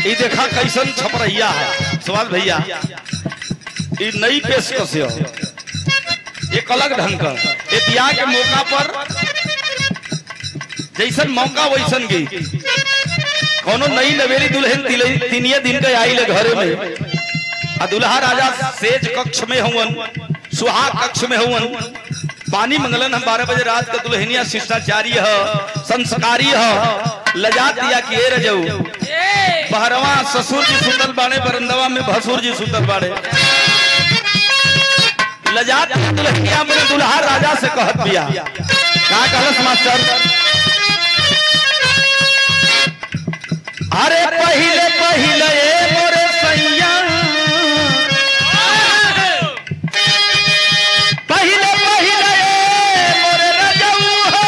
ई देखा कैसन छपरैया है सवाल भैया ई नई पेशकश है एक अलग ढंग का ये बियाह के मौका पर जैसन मौका वैसन गई कोनो नई नवेली दुल्हन तिले- तिनिये दिन के आई ले घरे में आ दुल्हा राजा सेज कक्ष में हुवन सुहाग कक्ष में हुवन पानी मंगलन हम बारह बजे रात के दुल्हनिया शिष्टाचारी है संस्कारी है लजा दिया कि ए रजऊ बहरवा ससुर जी सुतल बाड़े बरंदवा में भसुर जी सुतल बाड़े लजा दिया दुल्हनिया अपने दुल्हा राजा से कहत बिया का कहलस मास्टर अरे पहिले पहिले ए मोरे सैया पहिले पहिले ए मोरे रजऊ हो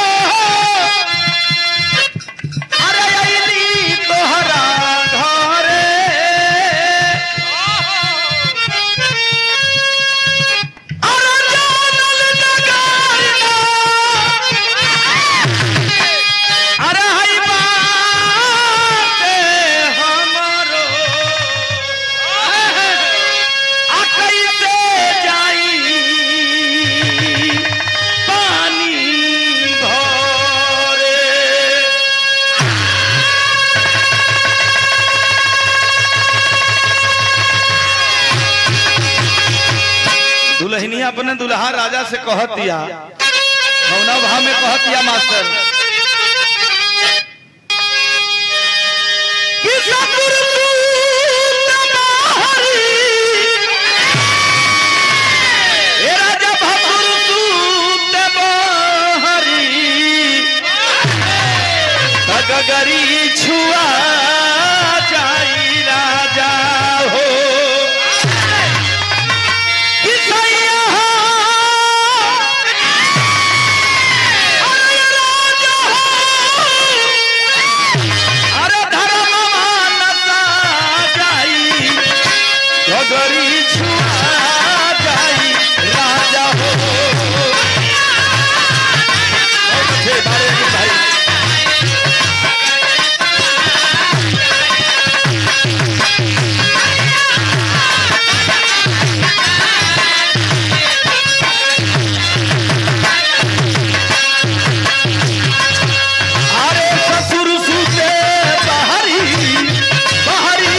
अरे अइली तोहरा घरे अरे जानल नगारिया अरे हई बाटे हमरो आ कैसे जाई पानी भरे दुल्हनिया अपने दुल्हा राजा से कहत दिया कौना भाव में कहत दिया मास्टर कि सतुर तू तबाहरी, ए राजा भकुर तू तबाहरी, तगगरी छुआ जाई राजा हो कि सैया हो, अरे राजा हो, अरे धर्मवा नसा जाई गगरी छुआ जाई राजा हो बहुत अच्छे बारे में भाई अरे ससुर सुते बहरी बहरी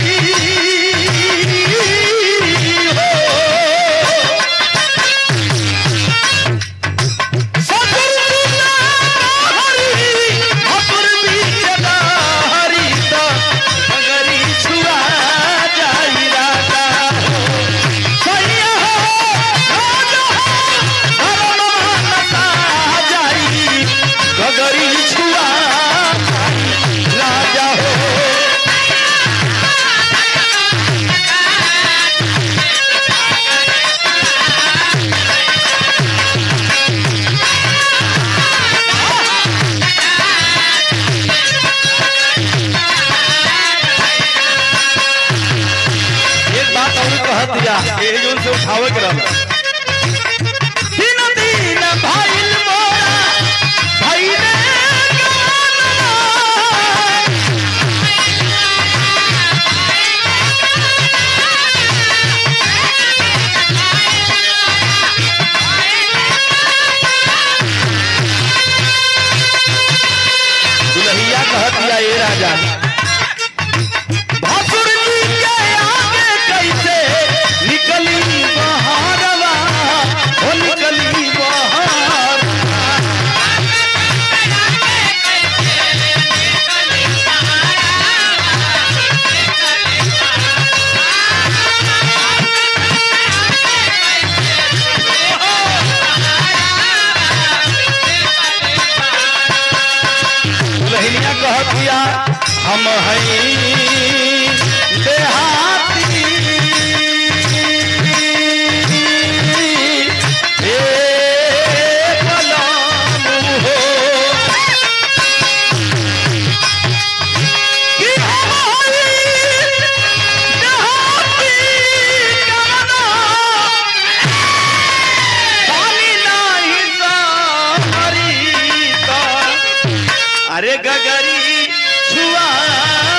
हो ससुर सुते बहरी भसुर बीच बहरी तो मगरी छुआ जाई राजा सैया हो राजा हो धर्म नसा जाई गगरी छुआ राजा हो एक बात और कह दिया ये जोन से उठावे के रहल दिन दिन भाईल मोरा भाईले गाना दुल्हिया कह दिया ये राजा भासुर जी के आगे कैसे निकली बहारवा हो निकली बहार दुल्हनिया कह दिया हम हई देहाती ए गुलाम हो कि हम हई देहाती गाना पानी नाही सारी का अरे गगरी छुआ